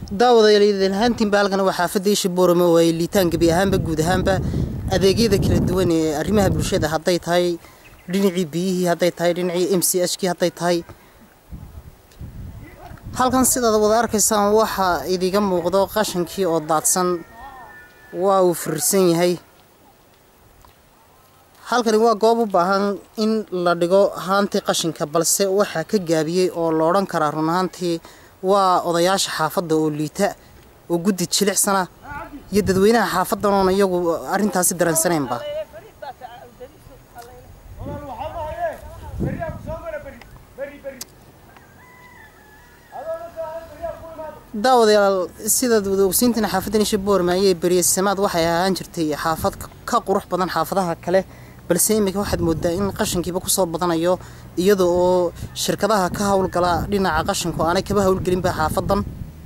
daawadayaalahaantiinba halkan waa xaafadda isha boorame oo ay liitaan gebi ahaanba guud ahaanba adeegyada kala duwan ee arrimaha bulshada hadday tahay dhinacii biyihii hadday tahay dhinacii m c h kii hadday tahay halkan sidaad wada arkaysaan waxaa idiga muuqdo qashankii oo daadsan waa uu firirsan yahay halkani waa goob u baahan in la dhigo haantii qashinka balse waxaa ka gaabiyey oo la odhan karaa run ahaantii waa odayaasha xaafadda oo liita oo guddi jilicsana iyo dadweynaha xaafaddan oon iyagu arrintaasi dareensanaynba daawadayaal sidaad wada ogsiintiin xaafaddan isha boorma ayay beryasamaad waxay ahaan jirtay xaafad ka qurux badan xaafadaha kale balse iminka waxaad moodaa in qashinkiiba kusoo badanayo iyada oo shirkadaha ka howlgala dhinaca qashinku aanay kaba howlgelinba xaafadan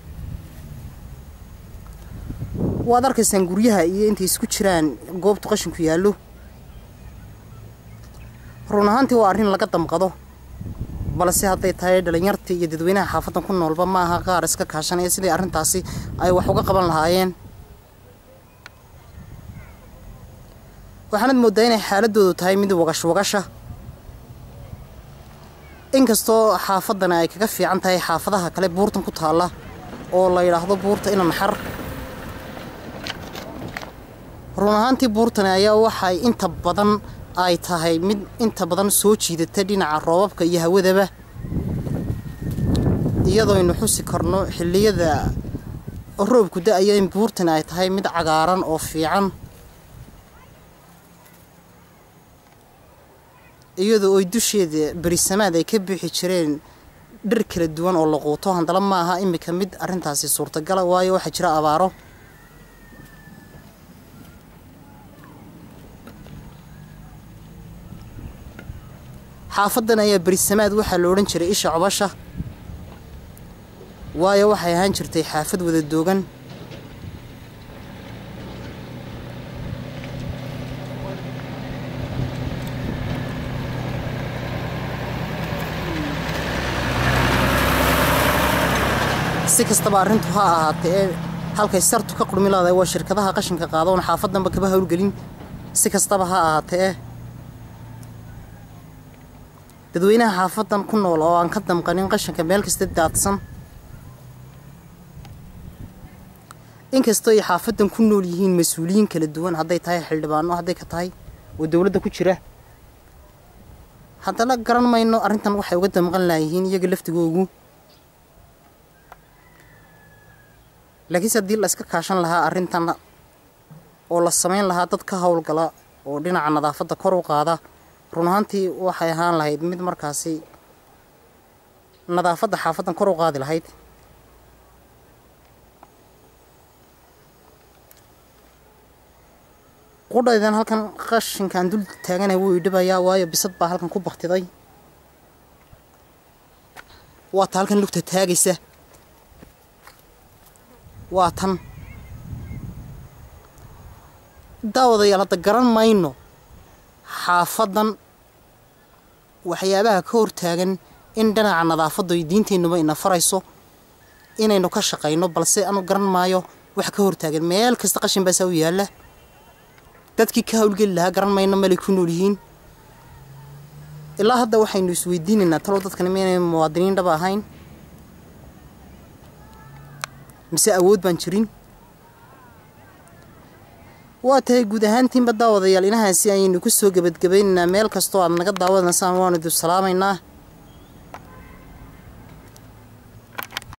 waad arkaysaan guryaha iyo intay isku jiraan goobtu qashinku yaallo run ahaantii waa arrin laga damqado balse hadday tahay dhalinyartii iyo dadweynaha xaafadan ku noolba ma aha qaar iska kaashanaya sidii arrintaasi ay wax uga qaban lahaayeen waxaanad mooddaa inay xaaladoodu tahay mid wagash wagasha inkastoo xaafaddana ay kaga fiican tahay xaafadaha kale buurtan ku taalla oo la yidhaahdo buurta ina naxar run ahaantii buurtani ayaa waxay inta badan ay tahay mid inta badan soo jiidata dhinaca roobabka iyo hawadaba iyadooynu xusi karno xilliyada roobku da-aya in buurtani ay tahay mid cagaaran oo fiican iyadoo oy dusheeda berisamaad ay ka bixi jireen dhir kala duwan oo la quuto handala ma aha iminka mid arrintaasi suurtagala waayo waxaa jira abaaro xaafaddan ayaa berisamaad waxaa la odhan jiray isha cobasha waayo waxay ahaan jirtay xaafad wada doogan si kastaba arrintu ha ahaatee ee halkay sartu ka qurmi laadahay waa shirkadaha qashinka qaadoon xaafaddanba kaba howlgelin si kastaba ha ahaatee ee dadweynaha xaafaddan ku nool oo aan ka damqanin qashinka meel kasta daadsan inkastoo ay xaafaddan ku nool yihiin mas-uuliyiin kala duwan hadday tahay xildhibaano hadday ka tahay oo dowladda ku jira haddana garan mayno arrintan waxay uga damqan laayihiin iyaga laftigoogu laakiinse haddii la iska kaashan lahaa arrintan oo la samayn lahaa dad ka howlgala oo dhinaca nadaafadda kor u qaada run ahaantii waxay ahaan lahayd mid markaasi nadaafadda xaafaddan kor u qaadi lahayd qudhaydan halkan qashinkaan dul taagana wuu idhibayaa waayo bisad baa halkan ku baktiday waata halkan lugta taagaysa waa tan daawadayaal hadda garan mayno xaafaddan waxyaabaha ka hortaagan in dhinaca nadaafaddu ay diinteennuba ina farayso inaynu ka shaqayno balse anu garan maayo wax ka hortaagan meel kasta qashin baasaa u yaalla dadkii ka howlgeli lahaa garan mayno melay ku nool yihiin ilaa hadda waxaynu isweydiinaynaa talow dadkani maynay muwaadiniin dhaba ahayn mise awood baan jirin waa tahay guud ahaantiinba daawadayaal inahaasi ayaynu ku soo gebadgebaynaynaa meel kastoo aad naga daawadansaan waanu idu salaamaynaa